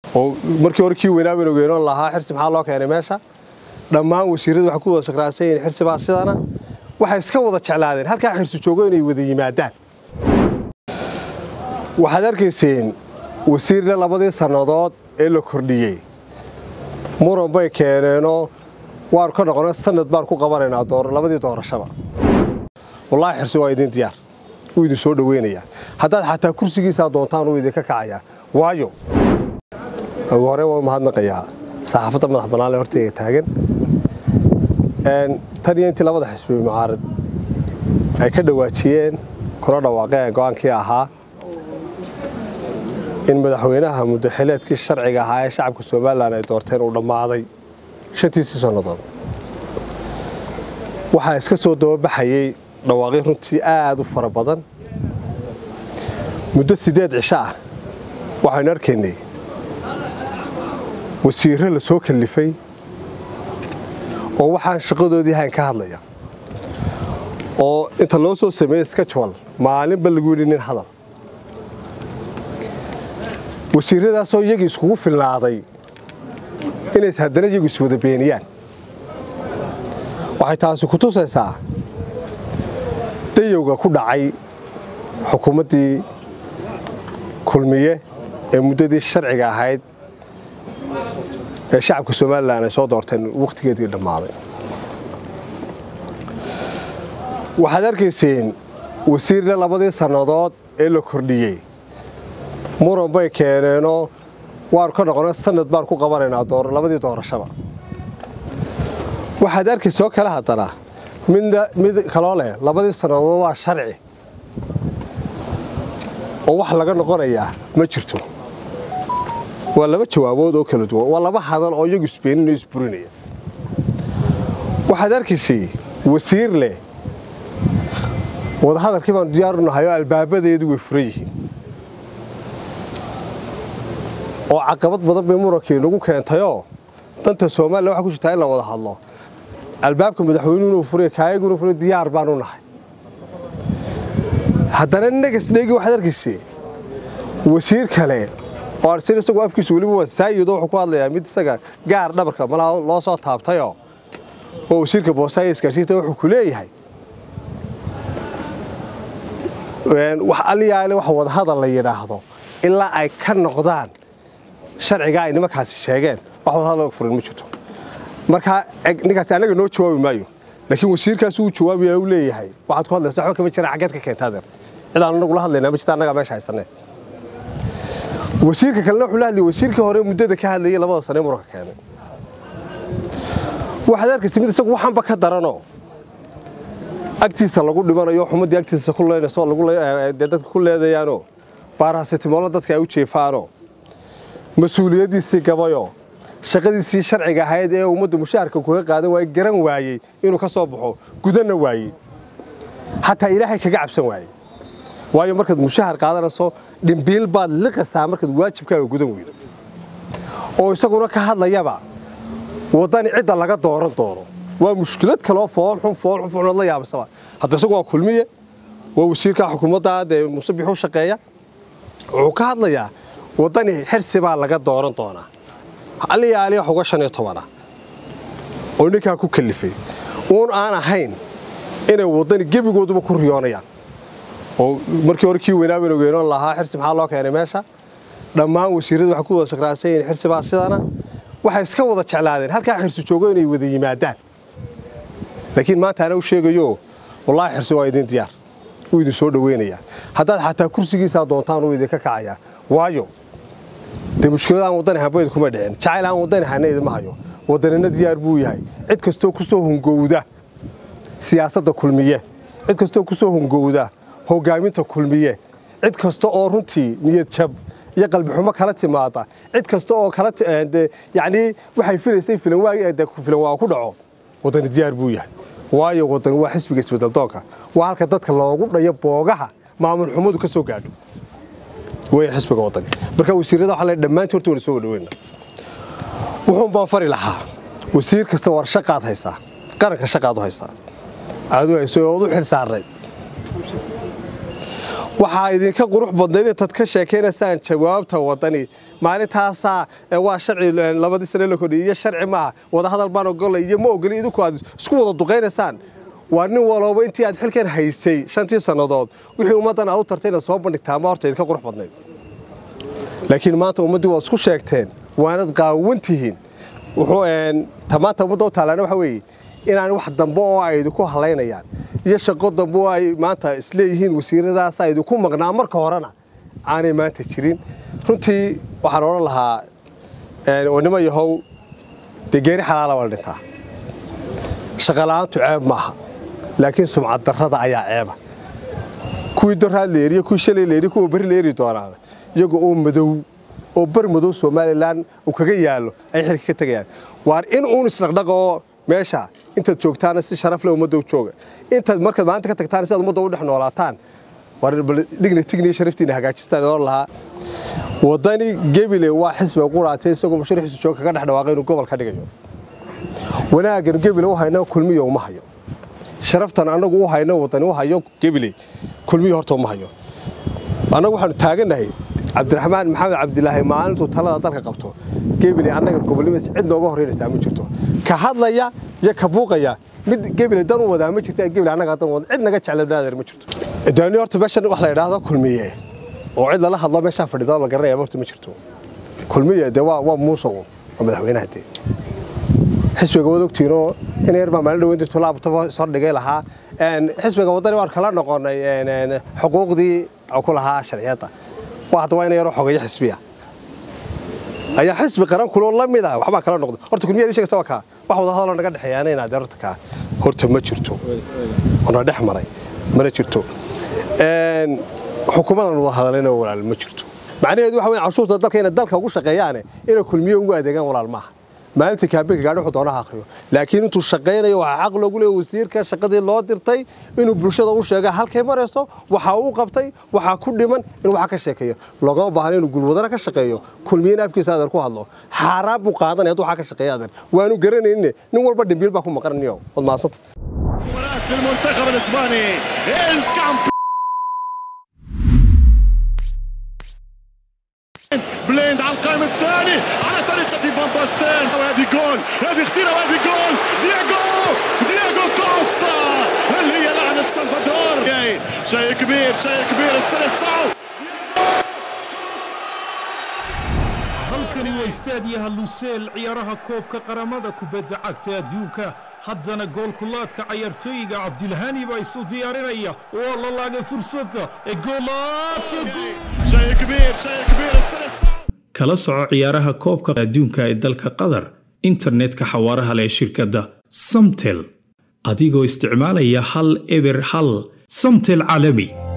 oo markii hore kii weynaa baynu ogeynoon lahaa xirsi maxaa loo keenay meesha dhammaan wasiirradu waxay ku wada sakraansan yihiin xirsi baa sidana waxay iska wada jeclaadeen halkaa xirsi joogo inay wada yimaadaan waxaad arkayseen wasiirna labadii sannadood ee la kordhiyey muran bay keeneenoo waanu ka noqona sanad baan ku qabanaynaa labadii doorashaba wallaahi xirsi waa idin diyaar wuu idin soo dhoweynayaa haddaad xataa kursigiisaa doontaan uu idinka kacayaa waayo ugu hore waa mahadnaqayaa saxaafadda madax bannaan ee horteyga taagan tan iyo intii labada xisbi mucaarad ay ka dhawaajiyeen kuna dhawaaqeen go'aankii ahaa in madaxweynaha muddaxileedkii sharciga ahaa ee shacabka somalilan ay doorteen uu dhammaaday shantiisii sannadood waxaa iska soo dababaxayey dhawaaqyo runtii aad u fara badan muddo siddeed cisho ah waxaynu arkaynay wasiirro la soo kallifay oo waxaan shaqadoodii hayn ka hadlaya oo inta loo soo sameeyey skajwal maalinba lagu yidhi nin hadal wasiirradaasoo iyagii iskugu filnaaday inays haddana iyagu iswada beeniyaan waxay taasi ku tusaysaa dayowga ku dhacay xukuumaddii kulmiye ee muddadii sharciga ahayd ee shacabka somalilan ay soo doorteen wakhtigeedii dhammaaday waxaad arkayseen wasiirna labadii sannadood ee la kordhiyey muran bay keeneenoo waanu ka noqona sanad baan ku qabanaynaa labadii doorashaba waxaad arkaysoo kale haddana mid kaloo leh labadii sannadood waa sharci oo wax laga noqonayaa ma jirto waa laba jawaabood oo kala duwan waa laba hadal oo iyagu isbeeninao isburinaya waxaad arkaysay wasiir leh wadahadalkii baanu diyaaru nahay oo albaabadeedu way furan yihiin oo caqabad badan bay murankii nagu keentayoo danta somalilan waxaa ku jirtaa in la wada hadlo albaabka madaxweynuhuna furiya kaayaguna furiya diyaar baanu nahay haddana negasdheegi waxaad arkaysay wasiir kale oo arsin isagoo afkiisu weliba waa saayid oo wuxuu ku hadlayaa mid isaga gaar dhabarka malaha loo soo taabtayoo oo wasiirka boosaayo isgaarsiinta wuxuu ku leeyahay wax aliyaale wax wadahadal la yidhaahdo ilaa ay ka noqdaan sharcigaa ay nimankaasi sheegeen wax wadahadal furin ma jirto markaa ninkaasi annaga noo jawaabi maayo laakiin wasiirkaas uu jawaabaya uu leeyahay waxaad ku hadlaysa waxba kama jiraan xaggeed ka keenta adeer cid aan annagu la hadlaynaa ma jirta annagaa meesha haysanee wasiirka kalena wuxuu la hadlayay wasiirkii hore muddada ka hadlayay labada sane muranka keenay waxaad arkaysa mid isagu waxanba ka daranoo agtiisa lagu dhimanayo xumaddii agtiisa ku leynayso dadka ku leedayaanoo baaraasitimoolo dadka ay u jeefaanoo mas-uuliyaddiisii gabayoo shaqadiisii sharciga ahayd ee ummadda mushaharka kuga qaadan waayey garan waayey inuu ka soo baxo gudanna waayey xataa ilaahay kaga cabsan waayey waayo markaad mushahar qaadanayso dhimbiil baad liqasaa markaad waajibkaaga gudan weydo oo isaguna ka hadlayaba waddani cidda laga dooran doono waa mushkilad kaloo foolxun foolxun foolxun la yaabasaba hadda isagu waa kulmiye waa wasiirka xukuumadda dee muuse bixu shaqeeya wuxuu ka hadlayaa waddani xirsi baa laga dooran doonaa aliya aliya wax uga shan iyo tobana oo ninkaa ku kallifay uun aan ahayn inay waddani gebigooduba ku riyoonayaan oo markii hore kii weynaa baynu ogeynoon lahaa xirsi maxaa loo keenay meesha dhammaan wasiirradu waxay ku wada sakraansan yihiin xirsi baa sidana waxay iska wada jeclaadeen halkaa xirsi joogo inay wada yimaadaan laakiin maanta ana u sheegayo wallaahi xirsi waa idin diyaar wuu idin soo dhoweynayaa haddaad xataa kursigiisaa doontaan uu idinka kacayaa waayo dee mushkilad aan waddani habayd kuma dhicin jacayl aan waddani hana idima hayo waddanina diyaar buu yahay cid kastoo ku soo hungowda siyaasadda kulmiye cid kastoo ku soo hungowda hoggaaminta kulmiye cid kasta oo runtii niyad jab iyo qalbixumo kala timaada cid kasta oo kala yacnii waxay filaysay filan waa ku dhaco waddani diyaar buu yahay waayo waddani waa xisbiga isbeddeldoonka waa halka dadka loogu dhayo boogaha maamul xumadu ka soo gaadho weyn xisbiga waddani marka wasiirrada waxaa la dhammaantii horta wada soo wadhaweyna wuxuun baan fari lahaa wasiir kasta war shaqaad haysaa qaranka shaqaad u haysaa aad u hayso ood u xil saarnayd waxaa idinka qurux badnayd intaad ka sheekaynaysaan jawaabta wadani maalintaasaa waa sharci labadii sane la kordhiyay iyo sharci maaha wadahadal baan ogolay iyo ma ogolin idinku aad isku wada duqaynaysaan waa nin walooba intii aad xilkan haysay shantii sannadood wixii ummaddan aad u tartay inaad soo bandhigtaa ma horta idinka qurux badnayd laakiin maanta ummaddii waad isku sheegteen waanad qaawan tihiin wuxuu maanta ummadda u taalaana waxa weeye inaan wax dambe oo ay idinku halaynayaan iyo shaqo dambe oo ay maanta isleeyihiin wasiiradaasa idinku maqnaa marka horena aanay maanta jirin runtii waxaan odhan lahaa nimo yahow dee geeri xalaala waa la dhintaa shaqala'aantu ceeb maaha laakiin sumcad darrada ayaa ceeba kuwii doraad la eriye kuwii shalay la eriye kuwa beri la eri doonaana iyaga oo madow oo bar madow somalilan uu kaga yaallo ay xilka ka tegayaan waar in uun isdhaqdhaqa oo meesha intaad joogtaana si sharaf leh ummadda u jooga intaad markaad maalinta ka tagtaan si aad ummadda u dhex noolaataan war dhigna tigniyo sharaftiina hagaajistaan oon lahaa waddani gebile waa xisbiga quraatay isagoo musharaxiisu jooga kaga dhex dhawaaqay inuu gobol ka dhigayo wanaaggan gebile u hayno kulmiyo uma hayo sharaftan annagu u hayno waddani u hayo gebile kulmiyo horta uma hayo annagu waxaanu taagannahay cabdiraxmaan maxamed cabdilaahi maalintuu talada dalka qabto gebile annaga gobolnimays cid nooga horreynaysaa ma jirto ka hadlaya iyo ka buuqaya mid gebile dan u wadaa ma jirta gebile annaga dan wada cid naga jecla naadeer ma jirto daani horta meeshan wax la yidhaahdo kulmiye oo cid lala hadlo meeshaa fadhido la garanaya horta ma jirto kulmiye dee waa waa muusow waa madaxweynaha dee xisbiga wad ogtiinoo in yar baa maalin dhaweyn jirto laabtaba soo dhigay lahaa xisbiga waddani waan kala noqonay xuquuqdii ku lahaa sharciyadda waa hadda waa ina yaroo xogeeyo xisbiya ayaa xisbi qaran kuloo la mid ah waxbaa kala noqday horta kulmiyadii sheegasta waa kaa wax wada hadaloo naga dhexeeyaana inaad horta kaa horta ma jirto ona dhex maray mana jirto xukuumadan wada hadalayna walaal ma jirto macnaheedu waxa weyn cashuurta dalka inay dalka ugu shaqeeyaane inay kulmiye ugu adeegaan walaal maaha maalinta kaabinka gaadhi wuxuu doonaha akhriyo laakiin intuu shaqaynayo waxaa xaq loogu leeyahay wasiirka shaqadii loo dirtay inuu bulshada u sheega halkay marayso waxa uu qabtay waxaa ku dhiman inuu waxa ka sheekeeyo loogama baahna inuu gulwadana ka shaqeeyo kulmiyana afkiisa adeer ku hadlo xaaraan buu qaadanaya hadduu waxa ka shaqeeya adeer waanu garanaynin nin walba dhimbiil baa ku maqananiyo wad maasanta المنتخب الاسباني الكامب بليند على القائم الثاني على طريقة فان باستين وهذه جول هذه اختيرة وهذه جول دياغو دياغو كوستا هل هي لعنة سلفادور شيء كبير شيء كبير السلسعو halkani waa istaadiyaha luseel ciyaaraha koobka qaramada kubadda cagta adduunka haddana goolkulaadka cayaartooyiga cabdilhani baa isu diyaarinaya waa la laagay fursadda ee شيء كبير شيء كبير السلسعو kala soco ciyaaraha koobka adduunka ee dalka qatar internetka xawaaraha leh ee shirkadda samtel adigoo isticmaalaya hal eber hal samtel caalami